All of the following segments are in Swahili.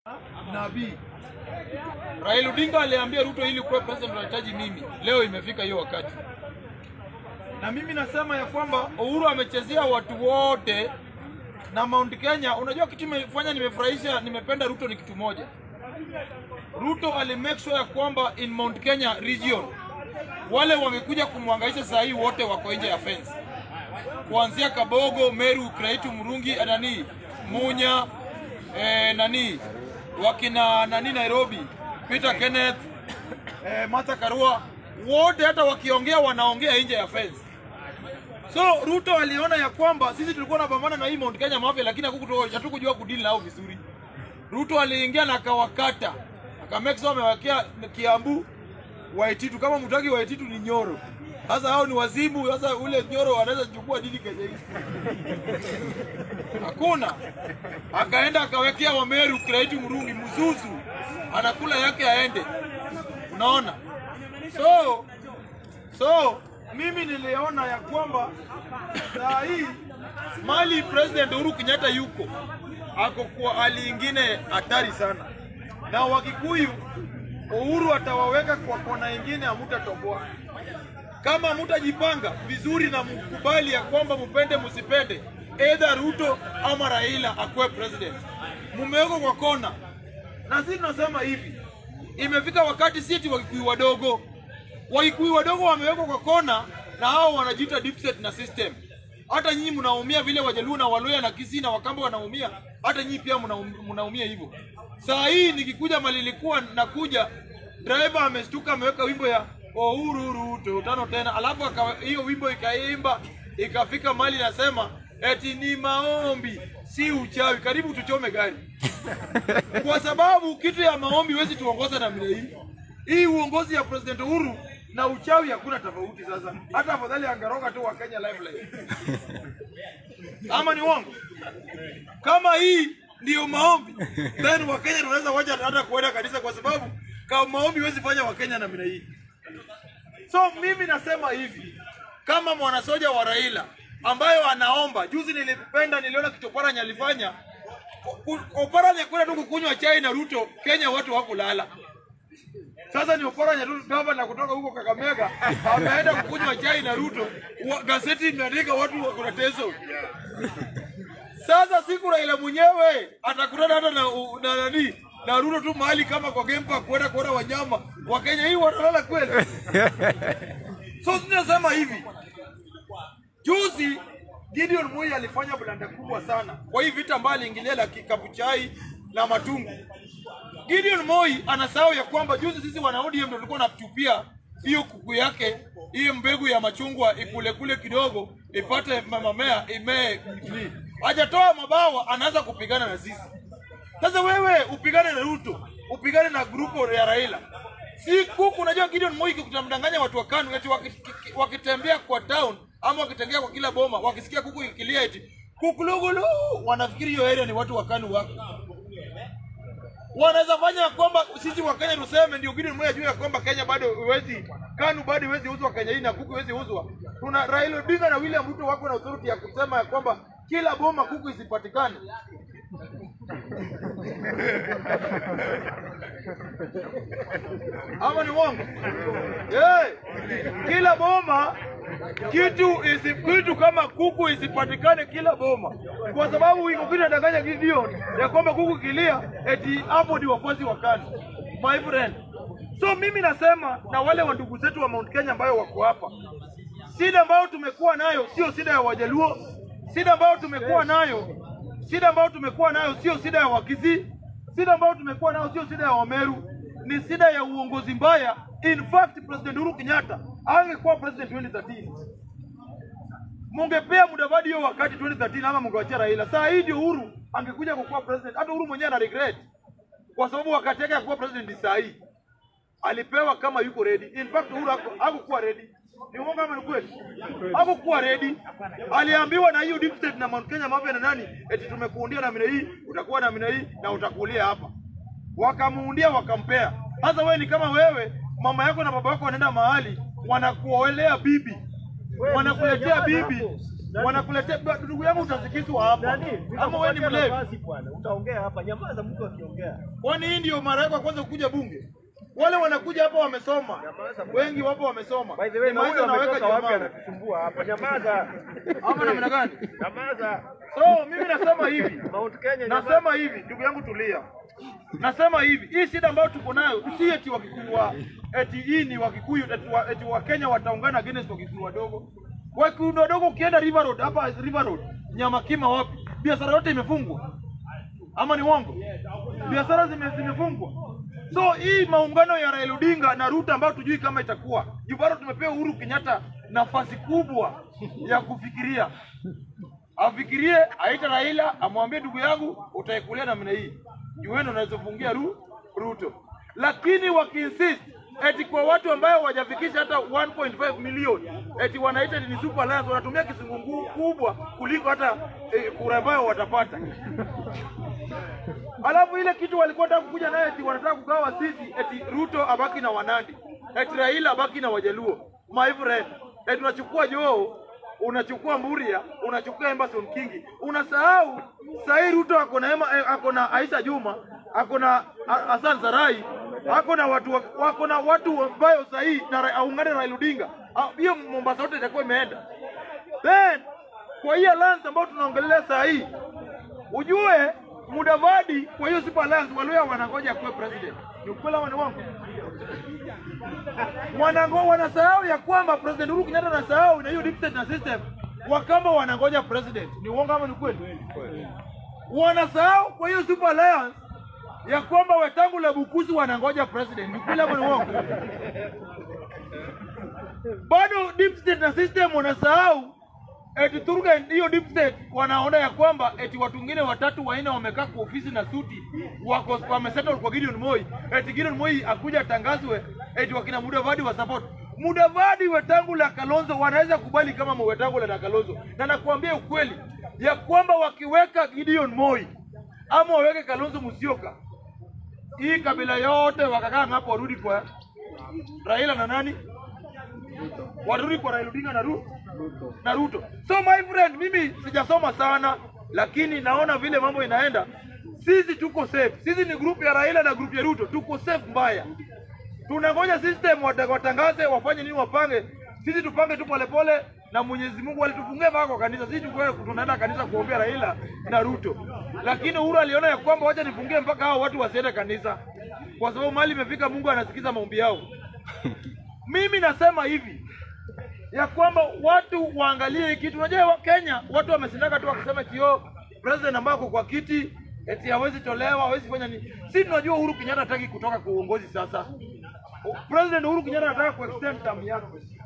nabii. Raila Odinga aliambia Ruto ili kuwa president unahitaji mimi. Leo imefika hiyo wakati, na mimi nasema ya kwamba Uhuru amechezea watu wote na Mount Kenya. Unajua kitu imefanya nimefurahisha, nimependa Ruto ni kitu moja. Ruto ali make sure ya kwamba in Mount Kenya region wale wamekuja kumwangaisha saa hii wote wako nje ya fence, kuanzia Kabogo, Meru, Kraitu, Murungi, nani Munya, eh, nani wakina nani Nairobi, Peter Kenneth, eh, Martha Karua, wote hata wakiongea wanaongea nje ya fence. So Ruto aliona ya kwamba sisi tulikuwa tunapambana na hii Mount Kenya Mafia, lakini hakukuto- hatukujua kudili nao vizuri. Ruto aliingia na akawakata, akamake sure amewekea Kiambu, Waititu. Kama mtaki Waititu ni Nyoro, sasa hao ni wazimu. Sasa ule Nyoro anaweza kuchukua dili Kenya hii hakuna. Akaenda akawekea Wameru, Kiraitu, Murungi, Mzuzu anakula yake aende, unaona so so mimi niliona ya kwamba saa hii mali president Uhuru Kenyatta yuko ako kwa hali ingine hatari sana, na Wakikuyu Uhuru atawaweka kwa kona ingine, hamutatoboa kama mutajipanga vizuri na mkubali ya kwamba mpende msipende, either Ruto ama Raila akuwe president, mumewekwa kwa kona. Na sisi tunasema hivi, imefika wakati sisi Wakikuyu wadogo, Wakikuyu wadogo wamewekwa kwa kona, na hao wanajiita deep state na system. Hata nyinyi mnaumia vile Wajaluo na Waluya na Kisii na Wakamba wanaumia, hata nyinyi pia mnaum- mnaumia hivyo. Saa hii nikikuja mali ilikuwa nakuja, driver amestuka ameweka wimbo ya Uhuru Ruto tano tena, alafu aka- hiyo wimbo ikaimba ikafika mali nasema eti ni maombi si uchawi, karibu tuchome gari kwa sababu kitu ya maombi huwezi tuongoza namna hii. Hii uongozi ya President Uhuru na uchawi hakuna tofauti. Sasa hata afadhali angaroga tu wa Kenya Lifeline, ama ni uongo? Kama hii ndiyo maombi, then Wakenya tunaweza wacha hata kuenda kanisa, kwa sababu kama maombi huwezi fanya Wakenya namna hii. So mimi nasema hivi, kama mwanasoja wa Raila ambayo anaomba, juzi nilipenda, niliona kitu Oparanya alifanya. Ku- Oparanya kwenda tu kukunywa chai na Ruto, Kenya watu hawakulala. Sasa ni Oparanya tu gavana kutoka huko Kakamega ameenda kukunywa chai na Ruto, wa- gazeti imeandika watu wako na teso. Sasa siku Raila mwenyewe atakutana hata na u- na nani na Ruto tu mahali kama kwa game park kwenda kuona wanyama wa Kenya, hii watalala kweli? So tunasema hivi, juzi Gideon Moi alifanya blanda kubwa sana kwa hii vita ambayo aliingilia la kikabuchai na matungu. Gideon Moi anasahau ya kwamba juzi sisi wana ODM ndio tulikuwa natupia hiyo kuku yake hiyo mbegu ya machungwa ikule kule kidogo ipate mamamea imee nini. Hajatoa mabawa, anaanza kupigana na sisi. Sasa wewe upigane na Ruto, upigane na grupo ya Raila. Si kuku, unajua Gideon Moi kutamdanganya watu wa KANU eti waki- wakitembea kwa town ama wakitembea kwa kila boma wakisikia kuku ikilia eti kukulugulu, wanafikiri hiyo area ni watu wa KANU wako wanaweza fanya ya kwamba sisi wa Kenya tuseme ndio Gideon Moi ajue ya kwamba Kenya bado huwezi KANU bado huwezi uzwa Kenya hii na kuku huwezi uzwa. Tuna Raila Odinga na William Ruto wako na authority ya kusema ya kwamba kila boma kuku isipatikane. Ama ni uongo? Eh, kila boma kitu isi, kitu kama kuku isipatikane kila boma, kwa sababu iko kitu nadanganya Gideon ya kwamba kuku kilia eti hapo ndio wafuasi wa KANU. My friend, so mimi nasema na wale wa ndugu zetu wa Mount Kenya ambayo wako hapa, shida ambayo tumekuwa nayo sio shida ya Wajaluo, shida ambayo tumekuwa nayo shida ambayo tumekuwa nayo sio shida ya Wakisii, shida ambayo tumekuwa nayo sio shida ya Wameru, ni shida ya uongozi mbaya. In fact, President Uhuru Kenyatta angekuwa president 2013 mungepea Mudavadi hiyo wakati 2013 ama mungewachia Raila. Saa hii ndio Uhuru angekuja kukuwa president. Hata Uhuru mwenyewe ana regret kwa sababu wakati yake ya kuwa president ni saa hii alipewa kama yuko ready. In fact Uhuru haku- hakukuwa ready. Ni uongo ama ni kweli? Hakukuwa ready. Aliambiwa na hiyo deep state na Mount Kenya Mafia na nani, eti tumekuundia namna hii, utakuwa namna hii na utakulia hapa. Wakamuundia wakampea. Sasa wewe ni kama wewe, mama yako na baba yako wanaenda mahali wanakuolea bibi, wanakuletea bibi wanakuletea ndugu yangu, utasikizwa hapa Nani? ama wewe ni Nitakupatia mlevi? nafasi bwana. Utaongea hapa. Nyamaza mtu akiongea. Kwani hii ndio mara yako ya kwanza kukuja bunge? Wale wanakuja hapa wamesoma, wengi wapo wamesoma. By the way, na Ni maisha huyo naweka ametoka wapi jamaa. anatusumbua hapa? Nyamaza. Ama namna gani? Nyamaza. So mimi nasema hivi, Mount Kenya. nyamaza. nasema hivi, ndugu yangu tulia. Nasema hivi, hii shida ambayo tuko nayo si eti Wakikuyu wa eti hii ni Wakikuyu eti wa, eti wa Kenya wataungana against Wakikuyu wadogo. Wakikuyu wadogo ukienda River Road hapa River Road, Nyamakima wapi? Biashara yote imefungwa. Ama ni uongo? Biashara zime, zimefungwa. So hii maungano ya Raila Odinga na Ruto ambayo tujui kama itakuwa. Juu bado tumepewa Uhuru Kenyatta nafasi kubwa ya kufikiria afikirie aita Raila amwambie ndugu yangu utaikulia namna hii, juu wewe ndio unaweza fungia Ru, Ruto. Lakini wakiinsist eti kwa watu ambayo hawajafikisha hata 1.5 milioni eti wanaita ni super alliance, wanatumia kisungu kubwa kuliko hata eh, kura ambayo watapata. Alafu ile kitu walikuwa wanataka kukuja naye eti wanataka kugawa sisi eti Ruto abaki na Wanandi, eti Raila abaki na Wajaluo. My friend, eti unachukua Joho, unachukua Mburia, unachukua Emerson Kingi. Unasahau sahii Ruto ako na Ema- eh, ako na Aisha Juma, ako na Ha- Hassan Sarai, ako na watu wa- wako na watu ambayo sahii na Ra- aungane na Raila Odinga. Ah, Hiyo Mombasa yote itakuwa imeenda. Then kwa hii alliance ambayo tunaongelea saa hii ujue Mudavadi kwa hiyo Super Alliance Waluya wanangoja kuwe president. Ni ukweli ama ni uongo? Wanango wanasahau ya kwamba President Uhuru Kenyatta anasahau na hiyo deep state na system. Wakamba wanangoja president. Ni uongo ama ni kweli? Wanasahau kwa hiyo Super Alliance ya kwamba Wetangula Bukusi wanangoja president. Ni ukweli ama ni uongo? bado deep state na system wanasahau eti Turuga hiyo deep state wanaona ya kwamba eti watu wengine watatu wanne wamekaa kwa ofisi na suti wako wamesettle kwa Gideon Moi, eti Gideon Moi akuja atangazwe eti wakina Mudavadi wa support. Mudavadi, Wetangula, Kalonzo wanaweza kubali kama Wetangula na Kalonzo, na nakuambia ukweli ya kwamba wakiweka Gideon Moi ama waweke Kalonzo Musyoka, hii kabila yote wakakaa hapo warudi kwa Raila na nani warudi kwa Raila Odinga na Ruto na Ruto. So my friend, mimi sijasoma sana, lakini naona vile mambo inaenda. Sisi tuko safe. Sisi ni group ya Raila na group ya Ruto, tuko safe mbaya. Tunangoja system wata- watangaze wafanye nini, wapange. Sisi tupange tu polepole, na Mwenyezi Mungu alitufungia mpaka kwa kanisa. Sisi tuko tunaenda kanisa kuombea Raila na Ruto, lakini Uhuru aliona ya kwamba wacha nifungie mpaka hao watu wasiende kanisa, kwa sababu mali imefika, Mungu anasikiza maombi yao. Mimi nasema hivi ya kwamba watu waangalie hii kitu. Unajua wa Kenya watu wamesindaka tu wakisema kio president ambaye ako kwa kiti eti hawezi tolewa, hawezi fanya nini. Si tunajua Uhuru Kenyatta hataki kutoka kwa uongozi sasa. President Uhuru Kenyatta anataka kuextend term yake.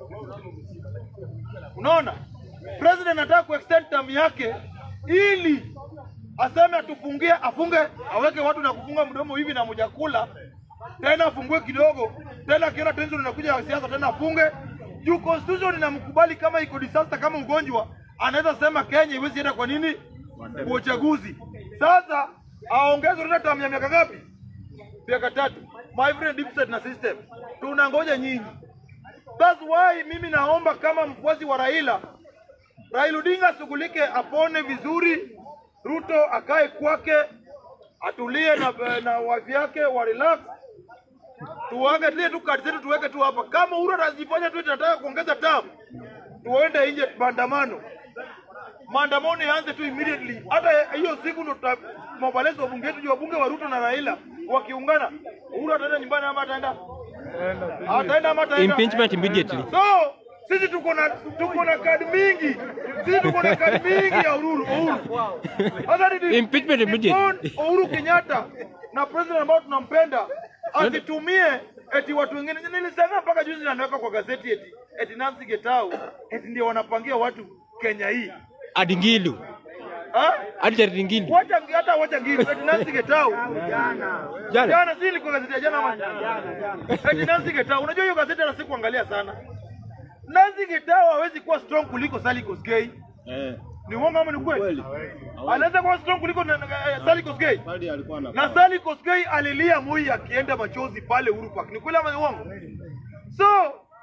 Unaona? President anataka kuextend term yake ili aseme atufungie, afunge, aweke watu na kufunga mdomo hivi na mujakula tena afungue kidogo tena, akiona tension inakuja ya siasa tena afunge juu constitution inamkubali kama iko disaster, kama ugonjwa, anaweza sema Kenya iwezi enda kwa nini kwa uchaguzi. Sasa aongeze tena term ya miaka ngapi? Miaka tatu. My friend, deep state na system tunangoja nyinyi. That's why mimi naomba kama mfuasi wa Raila, Raila Odinga ashughulike, apone vizuri, Ruto akae kwake, atulie na, na wife yake wa relax tuwage tule tu kadi zetu tuweke tu hapa. Kama Uhuru atajifanya tu tunataka kuongeza term, tuende nje maandamano. Maandamano yaanze tu immediately. Hata hiyo siku ndo tutamobalize wabunge wetu, juu wabunge wa Ruto na Raila wakiungana, Uhuru ataenda nyumbani ama ataenda ataenda ama ataenda Impeachment immediately. So sisi tuko na tuko na kadi mingi, sisi tuko na kadi mingi ya Uhuru. Uhuru. Sasa ni Impeachment immediately. ni Uhuru Kenyatta na president ambao tunampenda asitumie eti watu wengine. Nilisema mpaka juzi anaweka kwa gazeti eti eti Nancy Getau eti ndio wanapangia watu Kenya hii Adingilu. ha? Hadi Charity Ngilu. Wacha hata wacha ngine eti Nancy Getau Jana. jana, si ilikuwa gazeti ya jana ama eti Nancy Getau. Unajua hiyo gazeti hata sikuangalia sana. Nancy Getau hawezi kuwa strong kuliko Sally Kosgei. Eh, Ni uongo ama ni kweli? kweli. Anaweza kuwa strong kuliko na- na- eh, Sally Kosgei. Bali alikuwa na na Sally Kosgei alilia Moi akienda machozi pale Uhuru Park. Ni kweli ama ni uongo? So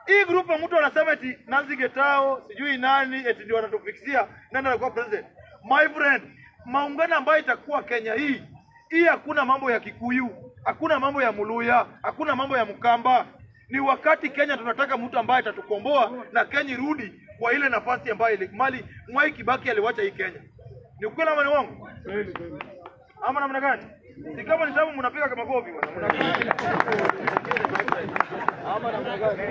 hii grupu mtu anasema eti Nancy Getao sijui nani eti ndio wanatufikisia nani anakuwa president. My friend, maungano ambayo itakuwa Kenya hii hii, hakuna mambo ya Kikuyu, hakuna mambo ya Muluya, hakuna mambo ya Mkamba. Ni wakati Kenya tunataka mtu ambaye atatukomboa na Kenya irudi kwa ile nafasi ambayo ile mali Mwai Kibaki aliwacha hii Kenya. Ni ukweli ama ni uongo? Ama namna gani? Si kama ni sababu mnapiga kama makofi bwana. Mnapiga. Ama namna gani?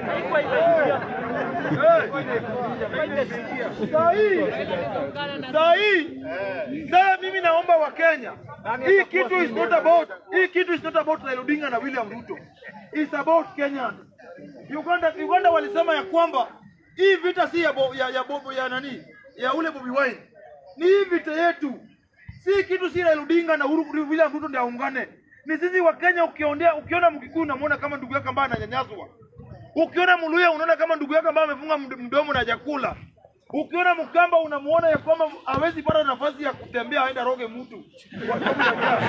Saa hii saa hii saa mimi naomba wa Kenya, hii kitu is not about hii kitu is not about Raila Odinga na William Ruto, it's about Kenyans. Uganda Uganda walisema ya kwamba hii vita si ya, bo, ya, ya, bobo, ya nani ya ule Bobi Wine, ni hii vita yetu, si kitu si Raila Odinga na Uhuru William Ruto ndio aungane. Ni sisi wa Kenya. Ukiondea ukiona Mkikuyu unamwona kama ndugu yako ambaye ananyanyaswa, ukiona Mluya unaona kama ndugu yako ambaye amefunga md- mdomo na chakula Ukiona Mkamba unamuona ya kwamba hawezi pata nafasi ya kutembea aenda roge mtu kwa sababu ya njaa.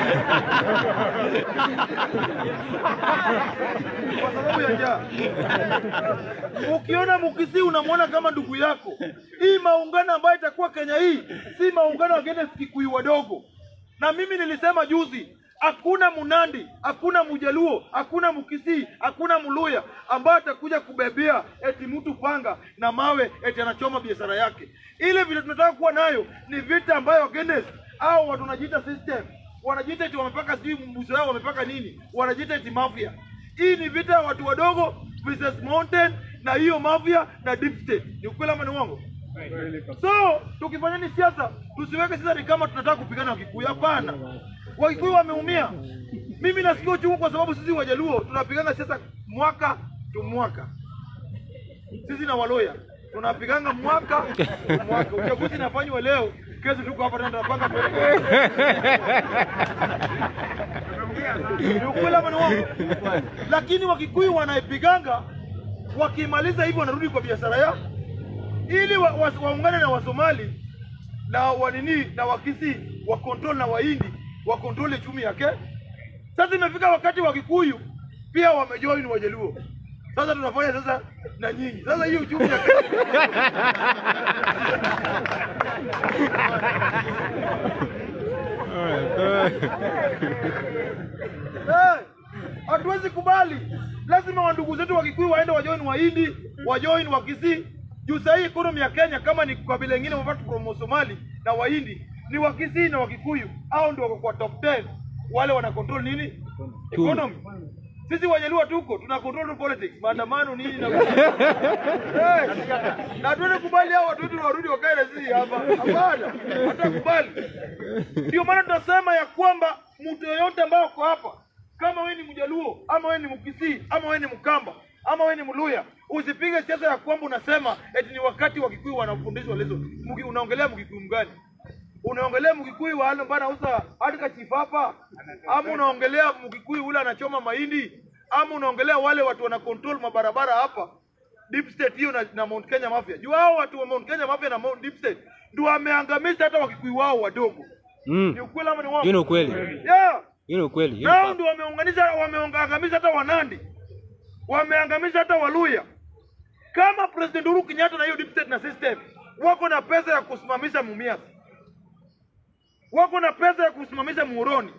Kwa sababu ya njaa. Ukiona Mukisi unamuona kama ndugu yako. Hii maungano ambayo itakuwa Kenya hii si maungano wagende Kikuyu wadogo. Na mimi nilisema juzi, hakuna Munandi, hakuna Mujaluo, hakuna Mukisi, hakuna Muluya ambaye atakuja kubebea eti mtu panga na mawe eti anachoma biashara yake. Ile vile tunataka kuwa nayo ni vita ambayo Guinness au watu wanajiita system, wanajiita eti wamepaka sijui mbuzi wao wamepaka nini, wanajiita eti mafia. Hii ni vita ya watu wadogo versus mountain na hiyo mafia na deep state. Ni ukweli ama ni uongo? So tukifanya ni siasa, tusiweke sasa ni kama tunataka kupigana Wakikuyu. Hapana, Wakikuyu wameumia. Mimi nasikia uchungu kwa sababu sisi Wajaluo tunapigana siasa mwaka tu mwaka, sisi na Waloya tunapiganga mwaka tu mwaka. Uchaguzi inafanywa leo, kesho tuko hapa tena tunapanga tuelekee. Ni ukweli ama ni uongo? Lakini Wakikuyu wanaipiganga, wakimaliza hivyo wanarudi kwa biashara yao ili wa, wa, waungane na Wasomali na wanini na Wakisi wa control na Wahindi wa control uchumi yake. Sasa imefika wakati wa Kikuyu pia wamejoin Wajaluo. Sasa tunafanya sasa na nyinyi. Sasa hiyo uchumi ya Eh, hatuwezi kubali. Lazima wandugu zetu wa Kikuyu waende wajoin Wahindi, wajoin Wakisii. Juu sahii economy ya Kenya kama ni kabila ingine wapatu from Somali na Wahindi ni Wakisii na Wakikuyu, au ndio wako kwa top 10 wale wana control nini economy. Sisi Wajaluo tuko tuna control tu politics, maandamano nini na Eh, na tuende kubali hao watu wetu warudi wakae na sisi hapa. Hapana, hatakubali. Ndio maana tunasema ya kwamba mtu yoyote ambaye uko hapa, kama wewe ni Mjaluo ama wewe ni Mkisii ama wewe ni Mkamba ama wewe ni Mluya, usipige siasa ya kwamba unasema eti ni wakati wa Kikuyu wanafundishwa leso. Mki- Unaongelea Mkikuyu mgani? Unaongelea Mkikuyu wa wale ambao anauza hadi chifapa, ama unaongelea Mkikuyu ule anachoma mahindi, ama unaongelea wale watu wana control mabarabara hapa deep state hiyo na, na Mount Kenya Mafia. Juu hao watu wa Mount Kenya Mafia na Mount Deep State ndio wameangamiza hata Wakikuyu wao wadogo. Mm. Ni ukweli ama ni uongo? Hiyo ni ukweli. Yeah. Hiyo ni ukweli. Hiyo Nao ni ndio wameunganisha wameangamiza hata Wanandi, wameangamiza hata Waluya. Kama President Uhuru Kenyatta na hiyo deep state na system wako na pesa ya kusimamisha Mumias, wako na pesa ya kusimamisha Muhoroni,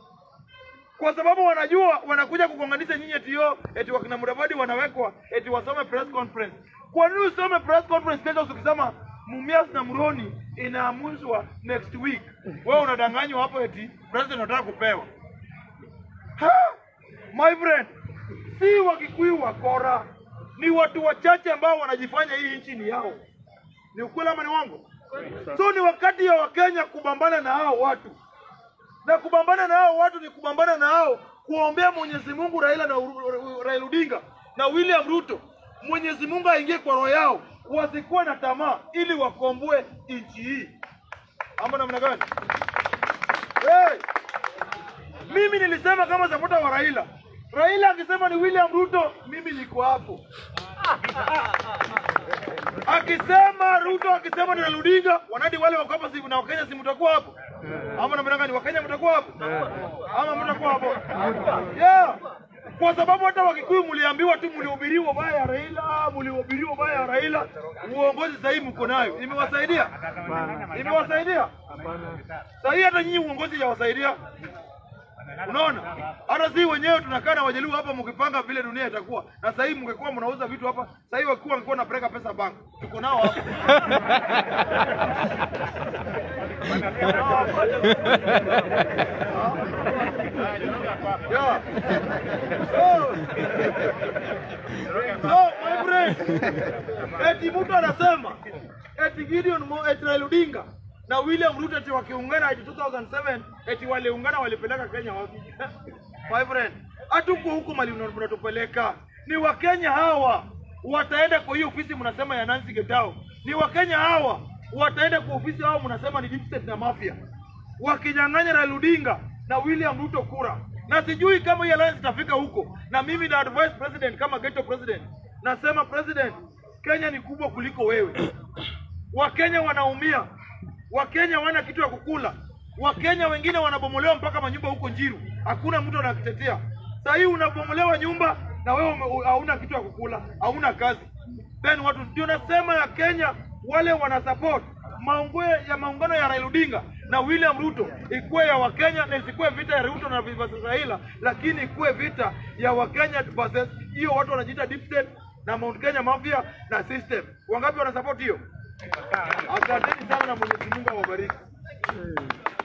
kwa sababu wanajua wanakuja kugonganisha nyinyi, eti yo eti wakina Mudavadi wanawekwa eti wasome press conference. Kwa nini usome press conference kesho ukisema Mumias na Muroni inaamuzwa next week? Wewe unadanganywa hapo eti president anataka kupewa. Ha! My friend, si Wakikuyu wakora, ni watu wachache ambao wanajifanya hii nchi ni yao. Ni ukweli ama ni uongo? So ni wakati ya Wakenya kubambana na hao watu, na kubambana na hao watu ni kubambana na hao kuombea Mwenyezi Mungu Raila na Uhuru- Raila Odinga na William Ruto, Mwenyezi Mungu aingie kwa roho yao, wasikuwe na tamaa, ili wakomboe nchi hii, ama namna gani? Hey! Mimi nilisema kama sapota wa Raila. Raila akisema ni William Ruto, mimi niko hapo. Akisema Ruto, akisema ni Raila Odinga, wanadi wale wako hapa si na Wakenya si mtakuwa hapo? Ama namna gani? Wakenya mtakuwa hapo? Ama mtakuwa hapo? Yeah. kwa sababu hata Wakikuyu mliambiwa tu, mlihubiriwa baya ya Raila, mlihubiriwa baya ya Raila. Uongozi sasa hivi mko nayo, imewasaidia imewasaidia. Sasa hii hata nyinyi uongozi hawasaidia. Unaona, hata si wenyewe tunakaa na Wajaluo hapa mkipanga vile dunia itakuwa, na sasa hivi mngekuwa mnauza vitu hapa, sasa hivi wakiwa wangekuwa napeleka pesa bank, tuko nao hapa Yeah. So, so my friend, eti mtu anasema eti Gideon Mo, eti Raila Odinga na William Ruto eti wakiungana eti 2007 eti waliungana walipeleka Kenya wapi? My friend, hatuko huko mali mna- mnatupeleka. Ni Wakenya hawa wataenda kwa hiyo ofisi mnasema ya Nancy Getao. Ni Wakenya hawa wataenda kwa ofisi hao mnasema ni deep state na mafia wakinyang'anya Raila Odinga na William Ruto kura, na sijui kama hii alliance itafika huko. Na mimi na advise president kama ghetto president, nasema president, Kenya ni kubwa kuliko wewe. Wakenya wanaumia, Wakenya wana kitu ya kukula, Wakenya wengine wanabomolewa mpaka manyumba huko Njiru, hakuna mtu anakitetea. Saa hii unabomolewa nyumba na wewe ume- hauna kitu ya kukula, hauna kazi. Then watu ndio nasema ya Kenya wale wana support maungo ya maungano ya Raila Odinga na William Ruto ikuwe ya Wakenya na isikuwe vita ya Ruto na versus Raila, lakini ikuwe vita ya Wakenya versus hiyo watu wanajiita deep state na Mount Kenya Mafia na system. Wangapi wana support hiyo? Asanteni sana na Mwenyezi Mungu awabariki.